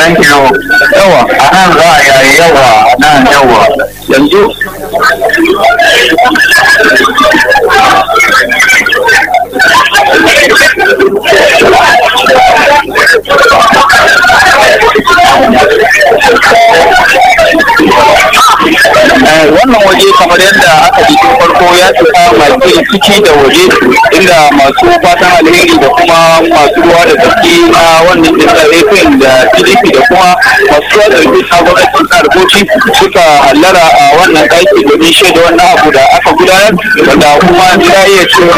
thank you yawa a nan za a yayi yawa a nan yawa yanzu wannan waje kamar yadda aka ji tun farko ya cika masu ciki da waje inda masu fatan alheri da kuma masu ruwa da tsaki na wannan jinsa rafin da pdp da kuma masu ruwa da tsaki na gwamnatin karboci suka hallara a wannan ɗaki domin shaida wannan abu da aka gudanar wanda kuma za iya cewa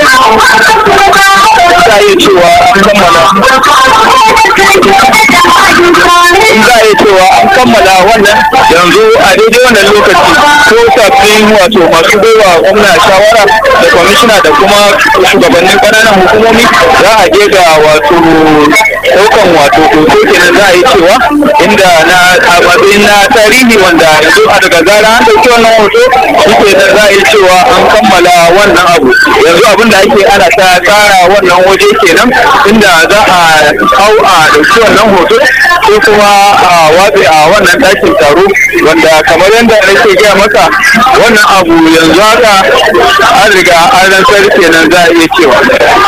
za iya cewa an kammala in za a yi cewa an kammala wannan yanzu a daidai wannan lokaci ko sabbin wato masu baiwa gwamna shawara da kwamishina da kuma shugabannin ƙananan hukumomi za a je ga wato ɗaukan wato hoto kenan za a yi cewa inda na a matsayin na tarihi wanda yanzu a daga zara an ɗauki wannan hoto shi nan za a yi cewa an kammala wannan abu yanzu abin da ake ana ta tsara wannan waje kenan inda za a hau a ɗauki wannan hoto sai kuma a watse a wannan ɗakin taro wanda kamar yadda nake gaya maka wannan abu yanzu haka an riga an rantsar kenan za a iya cewa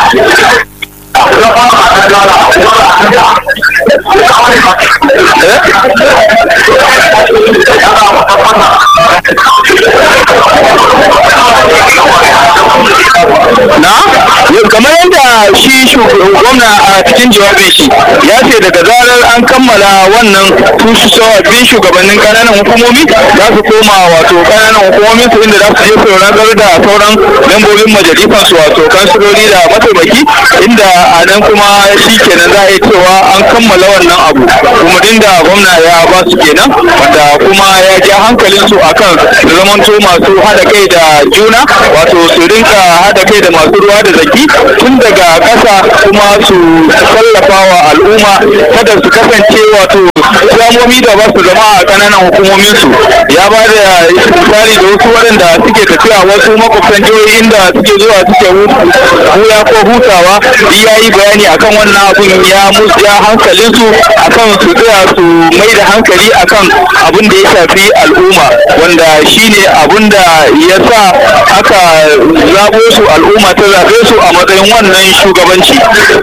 na kamar yadda shi gwamna a cikin jawabin shi ya ce daga zarar an kammala wannan su sababbin shugabannin kananan hukumomi za su koma wato kananan hukumomin su inda za su je su rantsar da sauran membobin majalisar su wato kansiloli da mataimaki inda a nan kuma shi kenan za a yi cewa an kammala wannan abu kuma da gwamna ya ba su kenan wanda kuma ya ja hankalin su akan su zamanto masu hada kai da juna wato su rinka hada kai da masu ruwa da zaki tun daga ƙasa kuma su tallafa wa al'umma kada su kasance wato islamomi da ba su zama a ƙananan hukumomin su ya ba da misali da wasu waɗanda suke tafiya wasu makwabtan jihohi inda suke zuwa suke huya ko hutawa ya yi bayani akan wannan abun ya musu ya hankalin su akan su tsaya su mai da hankali akan abin da ya shafi al'umma wanda shine abin da ya sa aka zabo su al'umma ta zaɓe su a matsayin wannan shugabanci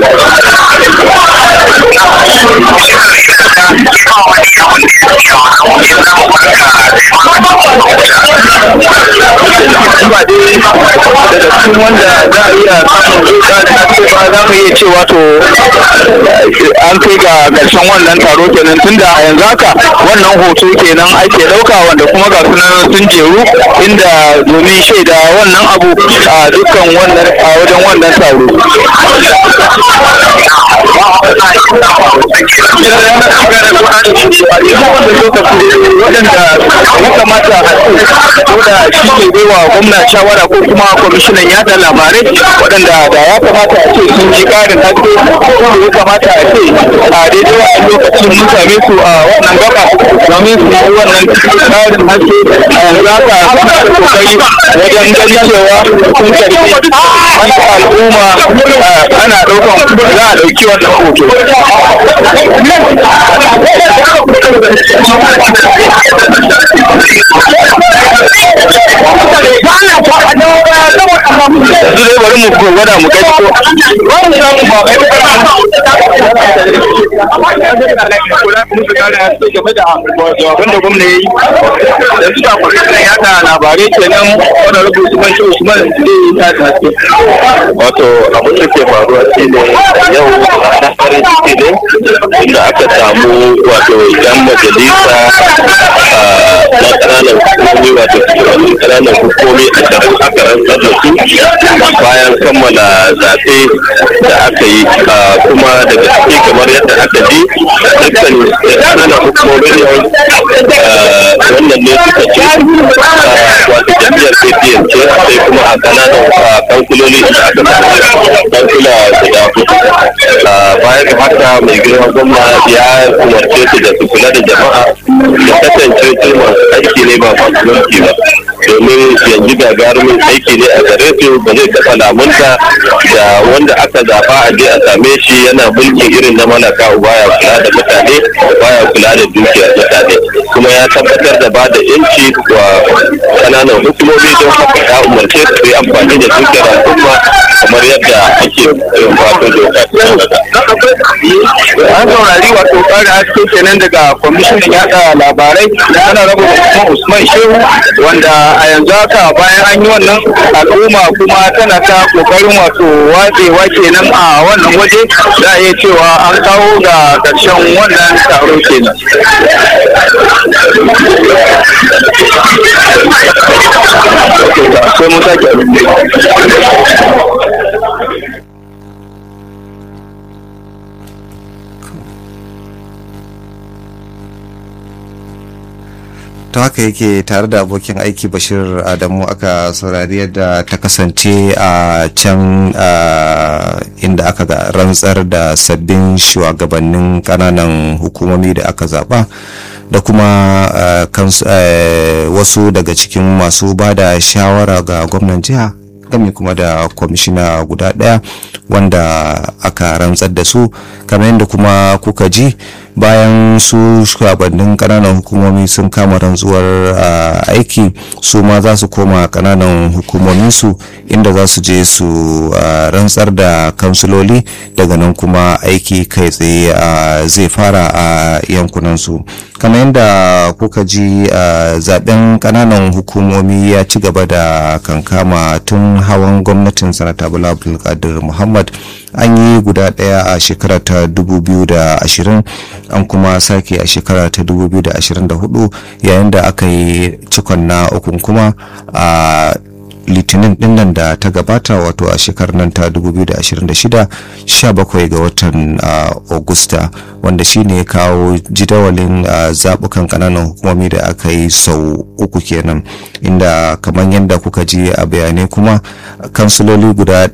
ba dai daga cikin wanda za a iya samun ba za mu iya cewa to an kai ga ƙarshen wannan taro kenan tunda a yanzu haka wannan hoto kenan ake ɗauka wanda kuma ga sunan sun jeru inda domin shaida wannan abu a dukkan wannan a wajen wannan taro waɗanda ya kamata a ko da shi ke baiwa gwamna shawara ko kuma kwamishinan yada labarai waɗanda da ya kamata a ce sun ji ƙarin haske ko ya kamata a ce a daidai wannan lokacin mun same su a wannan gaba domin su yi wannan ƙarin haske a yanzu haka suna da kokari wajen ganin cewa sun karbi wani al'umma ana ɗaukan za a ɗauki wannan hoto yanzu dai bari mu gwada mu gani ko jawaban da gwamna ya yi yanzu da kwamishinan yada labarai kenan wani rubu usman shi usman zai ta da haske wato abin da ke faruwa shi ne yau na farin ciki ne da aka samu wato yan majalisa na ƙananan hukumomi wato shugabannin ƙananan hukumomi a can aka rantsar da su bayan kammala zaɓe da aka yi kuma daga ciki kamar yadda aka ji dukkan ƙananan hukumomin wannan ne suka ce wato jam'iyyar apn ce sai kuma a ƙananan kankuloli da aka samu kankula guda hudu baya ga haka mai girma gwamna ya umarce su da su kula da jama'a da kasance su masu aiki ne ba masu mulki ba domin yanzu gagarumin aiki ne a gare su ba zai taɓa lamunta da wanda aka zaɓa a je a same shi yana mulki irin na malaka baya kula da mutane baya kula da dukiyar mutane kuma ya tabbatar da ba da yanci wa kananan hukumomi don haka ya umarce su yi amfani da dukiyar al'umma kamar yadda ake wato doka an saurari wato kare haske kenan daga kwamishinan yada labarai na ana raba kuma usman shehu wanda a yanzu haka bayan an yi wannan al'umma kuma tana ta kokarin wato watsewa kenan a wannan waje za a iya cewa an kawo ga ƙarshen wannan taro kenan sai mun sake ta haka yake tare da abokin aiki bashir adamu aka saurari yadda ta kasance a can inda aka ga rantsar da sabbin shugabannin kananan hukumomi da aka zaba da kuma wasu daga cikin masu ba da shawara ga gwamnan jiha game kuma da kwamishina guda daya wanda aka rantsar da su kamar yadda kuma kuka ji bayan su shugabannin kananan hukumomi sun kama rantsuwar aiki su ma za su koma kananan hukumominsu inda za su je su rantsar da kansuloli daga nan kuma aiki kai tsaye zai fara a yankunansu kamar yadda kuka ji zaben kananan hukumomi ya ci gaba da kankama tun hawan gwamnatin sanata bala abdulkadir muhammad an yi guda daya a shekara ta 2020 an kuma sake a shekara ta 2024 yayin da aka yi cikon na ukun kuma a litinin dinnan da ta gabata wato a shekarar nan ta 2026 17 ga watan augusta wanda shine ya kawo jidawalin zabukan kananan hukumomi da aka yi sau uku kenan inda kamar yadda kuka ji a bayanai kuma kansuloli guda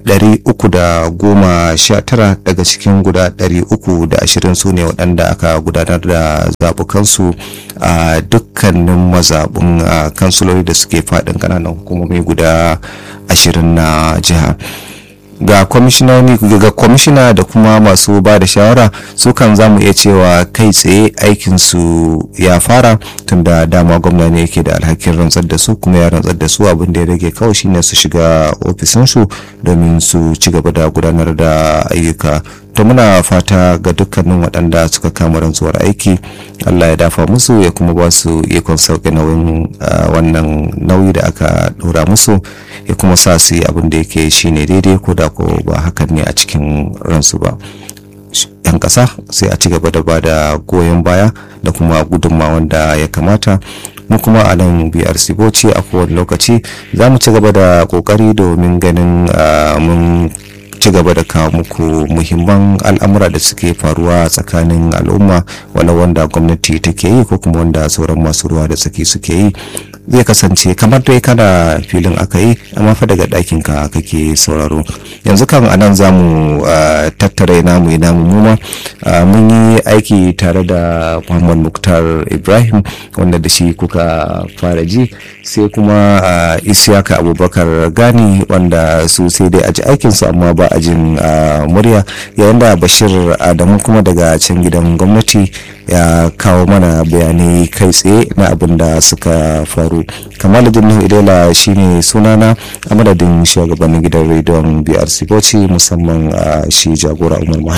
319 daga cikin guda 320 su ne waɗanda aka gudanar da zabukansu a dukkanin mazaɓin kansuloli da suke faɗin kananan hukumomi guda ashirin na jiha ga kwamishinoni ga kwamishina da kuma masu ba da shawara su kan zamu iya cewa kai tsaye aikinsu ya fara tunda dama gwamna ne yake da alhakin rantsar da su kuma ya rantsar da su abin da ya rage kawai shine su shiga ofisinsu domin su ci gaba da gudanar da ayyuka to muna fata ga dukkanin waɗanda suka kama rantsuwar aiki allah ya dafa musu ya kuma ba su ikon sauƙi nauyin wannan nauyi da aka ɗora musu ya kuma sa su yi abin da yake shine daidai ko da ko ba hakan ne a cikin ransu ba yan ƙasa sai a ci gaba da ba da goyon baya da kuma gudunmawan da ya kamata mu kuma a nan brc bauchi a kowane lokaci za mu ci gaba da ƙoƙari domin ganin mun ci gaba da kawo muku muhimman al'amura da suke faruwa tsakanin al'umma wani wanda gwamnati take yi ko kuma wanda sauran masu ruwa da tsaki suke yi zai kasance kamar dai kana filin aka yi amma fa daga ɗakin ka kake sauraro yanzu kan anan za mu tattara namu namu muma mun yi aiki tare da muhammad muktar ibrahim wanda da shi kuka fara ji sai kuma isiyaka abubakar gani wanda su sai dai aji aikinsu amma ba a jin murya yayin da bashir adamu kuma daga can gidan gwamnati ya kawo mana bayanai kai tsaye na abin da suka faru kamaluddin nuhu idela shine sunana a madadin shugabannin gidan rediyon brc bauchi musamman shi jagora umar muhammad